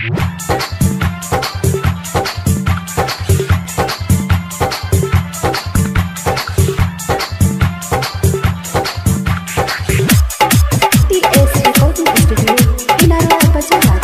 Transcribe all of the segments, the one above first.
TS Recording Studio, Inara Bajarat.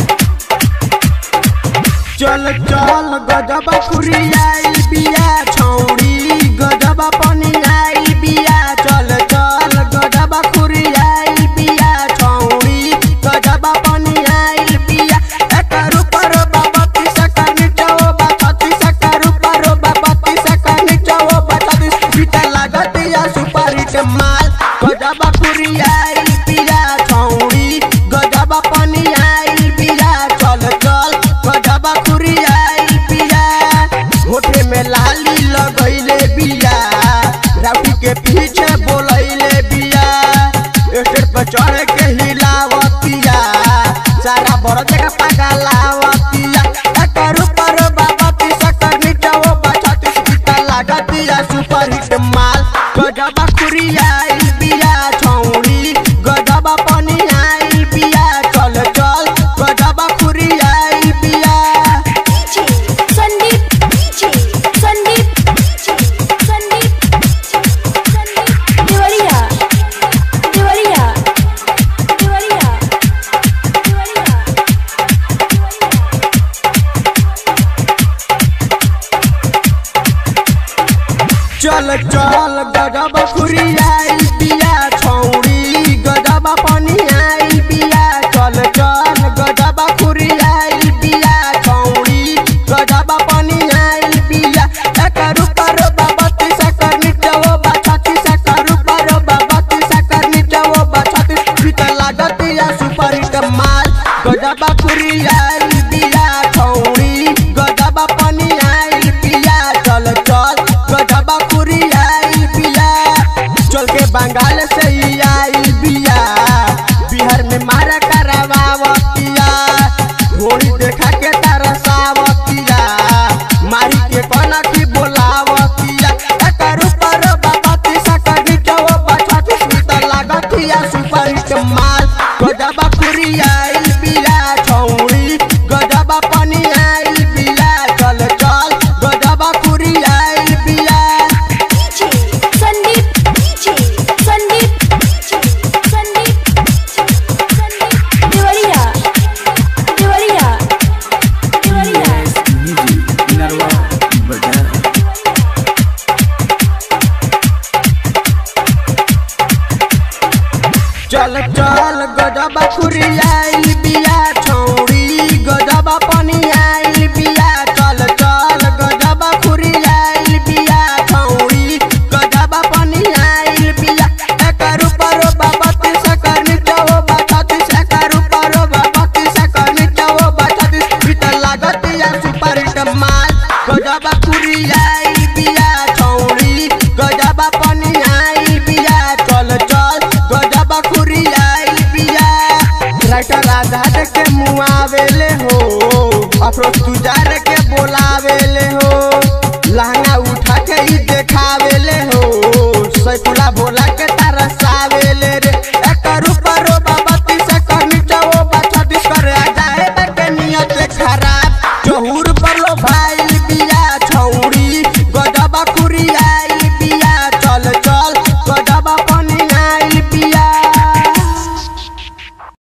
चल चल गजबा खुरियाई बिया छौड़ी गजबा पनियाई बिया चल चल गजबा खुरियाई बिया छौड़ी गजबा पनियाई बिया एकर ऊपर बाबा तीसा का नीचो बाबा तीसा का ऊपर बाबा तीसा का नीचो बाबा तीस बीटा लागत या सुपारी के माल गजबा खुरियाई बिया छौड़ी गजबा पनियाई बिया चल चल गजबा खुरियाई बिया होठे में लाली लगैले बिया राउटी के पीछे बोलैले बिया स्टेज पर चढ़ के हिलावतिया सारा बड़ जगह पगलावतिया एकर ऊपर बाबा तीसा कर नीचे वो बचा तीस बीता लागतिया सुपर हिट माल गजबा खुरियाई बिया छौड़ी गजबा पनियाई बिया चल चल गजबा खुरियाई बिया DJ Sandeep, DJ Sandeep, DJ Sandeep, Sandeep. Devariya, Devariya, Devariya, Devariya, चल चल गजब खुरियाई बिया छौड़ी गजब पनियाई बिया चल चल गजब खुरियाई बिया छौड़ी गजब पनियाई बिया एकर ऊपर बाबा तीसा कर नीचे वो बाछा तीसा कर ऊपर बाबा तीसा कर नीचे वो बाछा तीस भीतर लागत या सुपर हिट माल गजब खुरियाई बिया छौड़ी गजब पनियाई बिया चल चल गजब खुरियाई बिया चल के बंगाल से ही आई बिया बिहार में मारा करवावतिया घोड़ी देखा के तरसावतिया मारी के कोना की बोलावतिया एकर ऊपर बाबा तीसा का नीचे वो बचा तीस भीतर लागतिया सुपर हिट माल गजब खुरियाई बिया छौड़ी गजब पनियाई बिया चल चल गजब खुरियाई बिया DJ Sandeep, DJ Sandeep, DJ Sandeep, Sandeep. Devariya, Devariya, Devariya. चल चल गजब खुरियाई बिया छौड़ी गजब पनियाई बिया चल चल गजब खुरियाई बिया छौड़ी गजब पनियाई बिया एकर ऊपर बाबा तीसा कर नीचे वो बाछा तीस एकर ऊपर बाबा तीसा कर नीचे वो बाछा तीस भीतर लागत या सुपर हिट माल गजब खुरियाई बिया छौड़ी गजब पनियाई बिया चल चल गजब खुरियाई बिया राइटर आजाद के मुआवेले हो अफरोज तुजार के बोलावेले हो लहंगा उठा के ही देखावेले हो सैफुला भोला